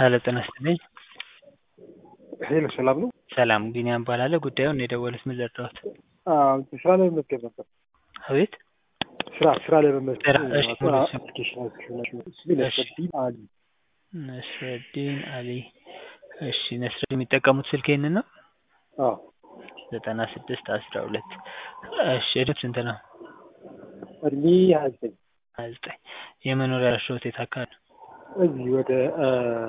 ሄሎ ጤና ይስጥልኝ። ሄሎ ሰላም ነው? ሰላም ቢኒያም እባላለሁ። ጉዳዩን የደወሉት ምን ልርዳዎት? አዎ ስራ ላይ መመዝገብ ነበር። አቤት ስራ ስራ ላይ መመዝገብ ስራ፣ እሺ፣ ሙሉ ስም? አፕሊኬሽን እሺ። ነስረዲን አሊ ነስረዲን አሊ። እሺ ነስረዲን የሚጠቀሙት ስልክ ይህንን ነው? አዎ ዘጠና ስድስት አስራ ሁለት እሺ እድሜው ስንት ነው? እድሜ ሀያ ዘጠኝ ሀያ ዘጠኝ የመኖሪያ አድራሻዎት የት አካባቢ ነው? እዚህ ወደ እ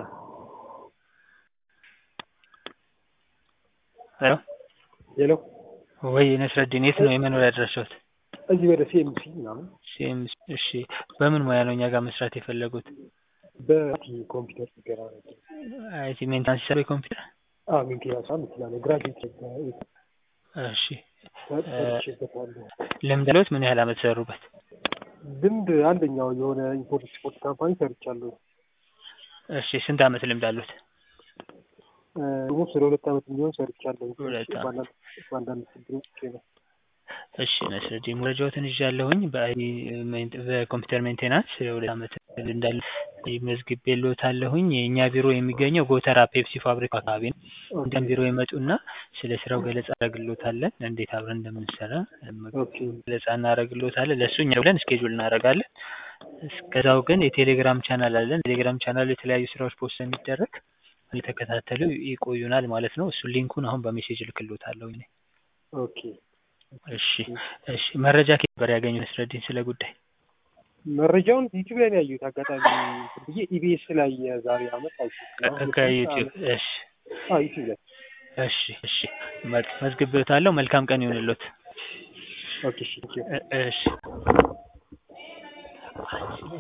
ሄሎ ሄሎ ወይ ነስረዲን የት ነው የመኖሪያ አድራሻዎት? እዚህ ወደ ሲኤምሲ ምናምን ሴም እሺ በምን ሙያ ነው እኛ ጋር መስራት የፈለጉት? በቲ ኮምፒውተር ጥገና ነው። አይቲ ሜንታንስ ሲሰሩ የኮምፒውተር አዎ ሜንቴናንስ ምትላለ ግራጁዌት እሺ ሰርቼበታለሁ። ልምድ አለዎት? ምን ያህል አመት ሰሩበት? ልምድ አንደኛው የሆነ ኢምፖርት ኤክስፖርት ካምፓኒ ሰርቻለሁ። እሺ ስንት አመት ልምድ አሉት? ደግሞ ስለ ሁለት አመት የሚሆን ሰርቻለሁ። ሁለት አመት። በአንዳንድ በአንዳንድ ችግሮች ነው። እሺ ነስረዲን መረጃዎትን ይዣለሁኝ በአይቲ ሜን- በኮምፒውተር ሜንቴናንስ ሁለት አመት እንዳለ መዝግቤልዎታለሁኝ። የእኛ ቢሮ የሚገኘው ጎተራ ፔፕሲ ፋብሪካ አካባቢ ነው። እንደም ቢሮ ይመጡና ስለ ስራው ገለጻ እናደርግልዎታለን። እንዴት አብረን እንደምንሰራ ኦኬ ገለጻ እናደርግልዎታለን። ለእሱ እኛ ብለን ስኬጁል እናደርጋለን። እስከዛው ግን የቴሌግራም ቻናል አለን። ቴሌግራም ቻናል የተለያዩ ስራዎች ፖስት የሚደረግ እየተከታተሉ ይቆዩናል ማለት ነው። እሱን ሊንኩን አሁን በሜሴጅ እልክልዎታለሁ። እኔ ኦኬ እሺ እሺ መረጃ ከየት ነበር ያገኙት ነስረዲን ስለ ጉዳይ? መረጃውን ዩቲዩብ ላይ ነው ያየሁት። አጋጣሚ እንትን ብዬ ኢቢኤስ ላይ የዛሬ አመት አይቼ ከዩቲዩብ እሺ አዎ ዩቲዩብ ላይ እሺ እሺ መ- መዝግቤዎታለሁ። መልካም ቀን ይሁንልዎት። ኦኬ እሺ ቴንኪው። እ- እሺ